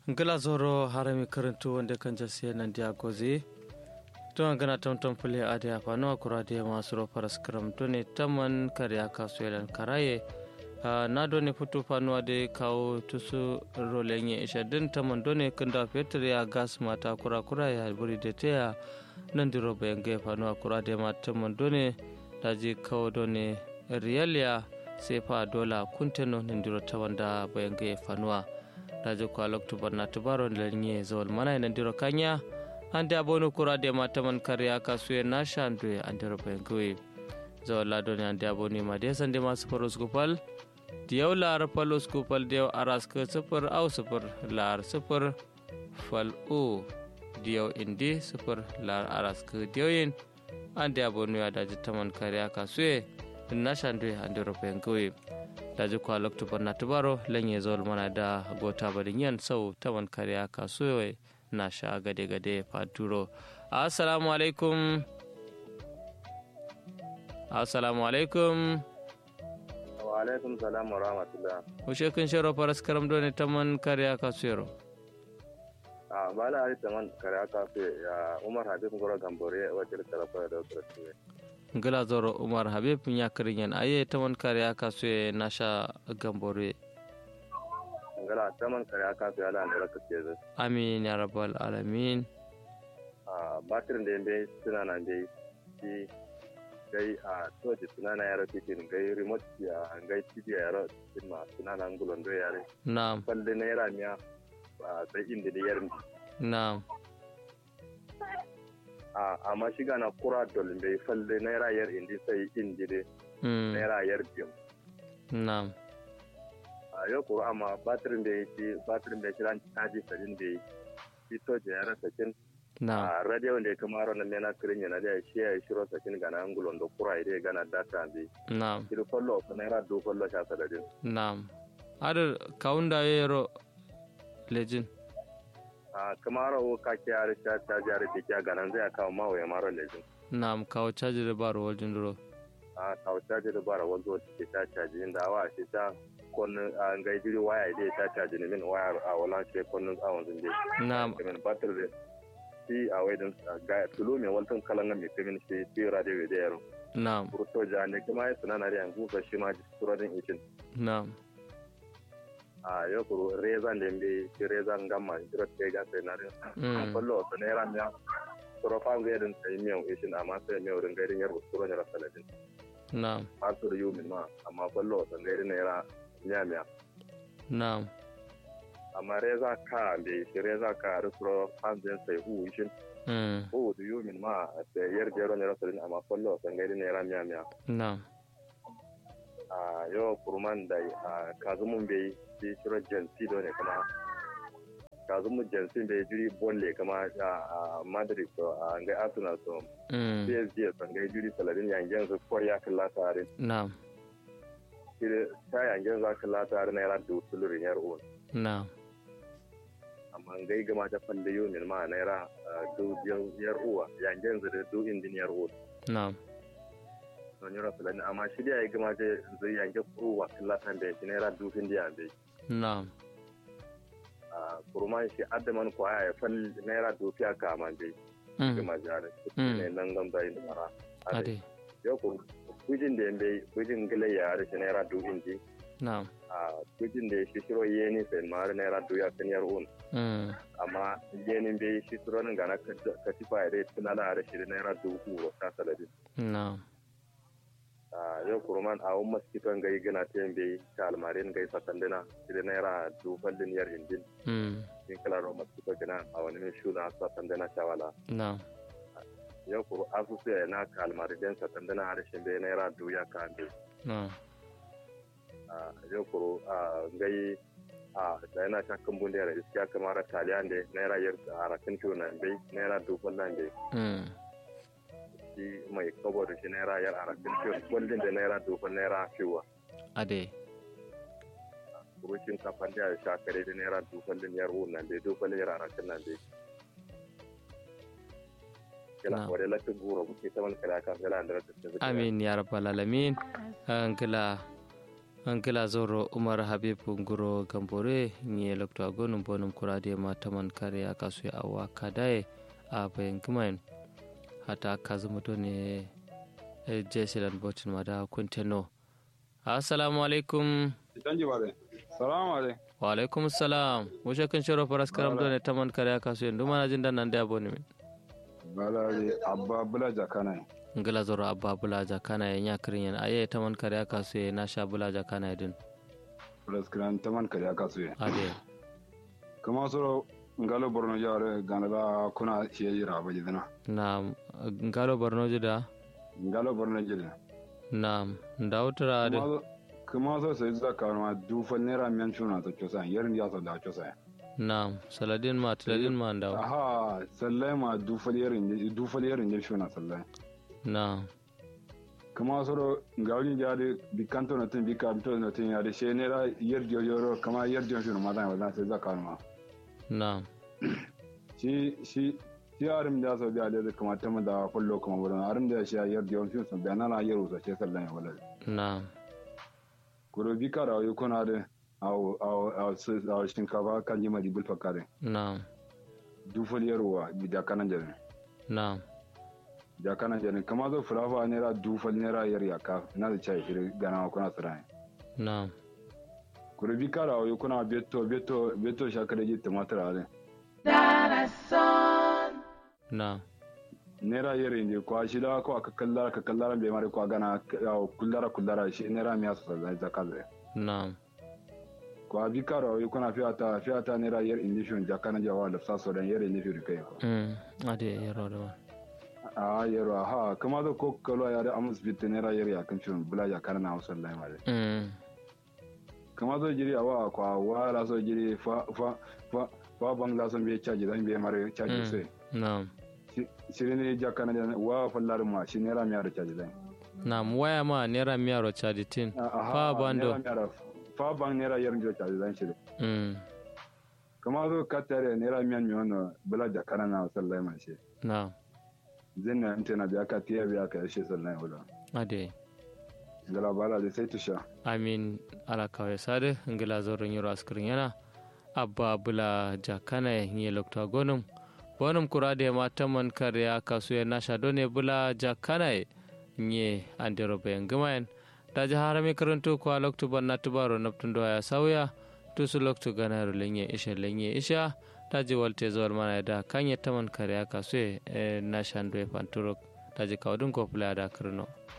ngila zoro harami karantu wanda kan jasiya nan dia gozi to an gana tam tam pule ade apa no akura de masu ro paras kram to ne taman karya kasu yalan karaye na do ne futu fanu ade kawo tusu rolenye isha din taman do ne kanda fetur ya gas mata kura kura ya buri de teya nan diro bayan ga fanu akura de ma taman do ne daji kawo do ne riyalia sefa dola kunteno nan diro tawanda bayan ga fanuwa daji ko aloktu barna tubaro lenye zawal mana nan diro kanya ande abono kura de mataman karya kasuye na shandwe ande roben gwe zawal lado ne ande aboni ma de sande masu faros gupal diyaw lar palos gupal diyaw aras ke sufur au sufur lar sufur fal o diyaw indi sufur lar aras ke diyaw ande abono ya daji taman karya kasuye na shandwe ande roben gwe daji kwa loktu barna tubaro lenye zol mana da gota barin yan sau taman kariya kasuwa na sha gade gade faturo assalamu alaikum assalamu alaikum wa alaikum salam wa rahmatullah ushe kun shiro faras karam doni taman kariya kasuwa a bala ali taman kariya kasuwa ya umar habib goro gambore wajen tarafa da wasu ngila zoro umar habib nya kirinyen aye taman kariya kasuwa na sha gambore ngala taman kariya kasuwa ya da kace zai amin ya rabbal alamin a batirin da yambe suna nan dai shi gai a toji suna na yaro titin gai remote ya gai tv ya yaro titin ma suna nan gulon do yare na'am falle na yara miya a sai inda da yarin na'am a amma shiga na kura dolin bai falle naira yar indi sai indi de mm, naira yar biyu na'am a yau kuro amma batirin da yake batirin da kiran caji sadin da shi toji ya rasa kin na'am a radio da ya kama ron nan na kirin yana da shi ya shiro sakin gana angulon da kura ide gana data bi na'am kiri kollo ko naira do kollo sha sadadin na'am ada kaunda yero lejin a kama ro ka ke ya sha ta jare ke ya gana zai kawo mawa ya maro lejin na'am kawo caji da baro waljin duro a kawo caji da bara wanzo ke ta caji inda awa shi ta konnin a ngai jiri waya ide ta caji ne min waya a wala ke konnin awon zinde na'am min batir da shi a wajen ga tulu mai waltan kalan mai kamin shi bi radio da yaro na'am kurto ja ne kuma ya sunana da yanzu ka shi ma suradin ikin na'am a yau kuro rezan da mbe shi rezan gamma jira te ga sai na rin Mm. kollo to ne ran ya suro fa ga irin sai miyau ishin amma sai miyau rin gairin yar suro ne rasaladin na'am har su yu min ma amma kollo to gairin ne ra miya miya na'am amma reza ka be shi reza ka ri suro fanzin sai hu ishin mm, hu du yu min ma sai yar jero ne rasaladin amma kollo to gairin ne ra miya miya na'am a yau kurman da a kazumun bai shi shiro jansi do ne kama kazumun jansi bai jiri bolle kama a madrid to a ngai arsenal to mm, psg to ngai jiri saladin yangen su koriya kalla tare na'am kire ta yangen za kalla tare na yara da usulurin yar on na'am amma ngai gama ta falle yumin ma na yara du yar uwa yangen zu da du indin yar on na'am don yara saladin amma shi da ya gama ta zai yangen uwa kalla tare da shi na yara du indiya bai na'am a kurman shi adaman kwaya ya fal naira dofiya kama dai mm, gama jare Mm. ne nan gam da inda mara ade yau ko kujin da yambe kujin gile ya da shi naira dofin ji na'am a kujin da shi shiro yeni sai mara naira doya kan yar un mm, amma yenin bai shi shiro nan gana katifa ya dai tunala da shi da naira dubu ro ta saladin na'am a yau kurman a wani maskitan gai gana ta yambe ta almarin gai sakandina shi da naira duballin yar indin mm, in kala ro maskito gana a wani mai shuna sakandina shawala na'am yau kuru asusu ya na kalmar den satan dana harshen bai naira duya ka ande na'am yau kuru a gai a da yana shakkan bunde da iskiya kamar taliyan da naira yar a rakin fiyo na bai naira dubban nan bai mm, shi mai kabo da shi naira yar a rakin fiyo kullum da naira dubban naira fiyo ade kurushin kafan da ya shakare da naira dubban din yar nan bai dubban yar a rakin nan bai kila Na'am. wadda latin goro muke ta wani kala kan kala da rakin amin ya rabbal alamin angila ankila zoro umar habib nguro gambore nye lokto agonum bonum kurade ma taman kare aka su awa kadaye a bayan kumain hata kazumu to ne jesilan botin mada kunteno assalamu alaikum danji bare salamu alaikum wa alaikum salam mushe kan shiro faras karam do ne taman kare aka su yanzu mana jin dan nan da boni min balari abba bula jakana ngila zoro abba bulaja kana ya nya kirin yan aye taman kare aka su na sha bulaja kana din praskran taman kare aka su ade kuma soro ngalo borno jare ganala kuna shiye yira ba jidana na ngalo borno da ngalo borno jidana na ndautra ade kuma kuma so sai zaka ma dufal nera miyan chuna to chosa yerin ya so da chosa na saladin ma tiladin ma ndaw aha sallai ma dufal yerin dufal yerin ya chuna sallai na kama soro ngawni jade bi kanto na tin bi kanto na tin ya de she nera yer jojoro kama yer jojoro ma da wala sai zaka ma na shi shi shi arim da so da da kuma ta da kullo kuma wurin arim da shi yar da yawan sun da na yaro sa ce sallan ya wala na kuro bi kara yi kuna da aw aw aw aw shinkafa kan jima di bulfa kare na dufal yarwa bi da kanan jare na da kanan jare kama zo fulafa naira dufal naira yar yaka na da chai shi gana kuna tsara na kuro bi kara yi kuna beto beto beto shakare ji tumatir ale na naira yar inje kwa shi da ko aka kallara ka kallara bai mare kwa gana kullara kullara shi naira miya su zai zakaze na kwa bi karo yi kuna fiyata fiyata naira yar indifin jakana jawa da saso dan yar indifin kai ko mm ade yaro da wa a yaro ha kuma da ko kalo ya da amus bitte naira yar ya kan cin bula ya kana na wasan lai mare mm kuma zo jiri awa kwa wa la so jiri fa fa fa fa bang la so be chaji dan be mare chaji sai na shiri ne jakana da wa fallar ma shi naira miya da chaji dan na waya ma naira miyaro chaditin fa bando fa bang naira yar jo chaji dan shiri mm kuma zo katare naira miyan mi wannan bula jakana na wasan lai ma shi na zinna inte na biya ka tiya biya ka yashe sannan wala ade gala bala da sai tusha amin ala kawai sade ngila zoron yoro askirin yana abba bula jakana yi lokta gonum bonum kurade ma taman kare kasu ya nasha done bula jakana nye andero bayan gumayen da ji harami karanto kwa loktu banna tubaro naftun ya sauya tusu loktu ganaro lenye isha lenye isha ta ji walte zuwar mana da kanye taman kare kasu ya nasha ndo ya fanturok ta ji kawdun ko fula da kirno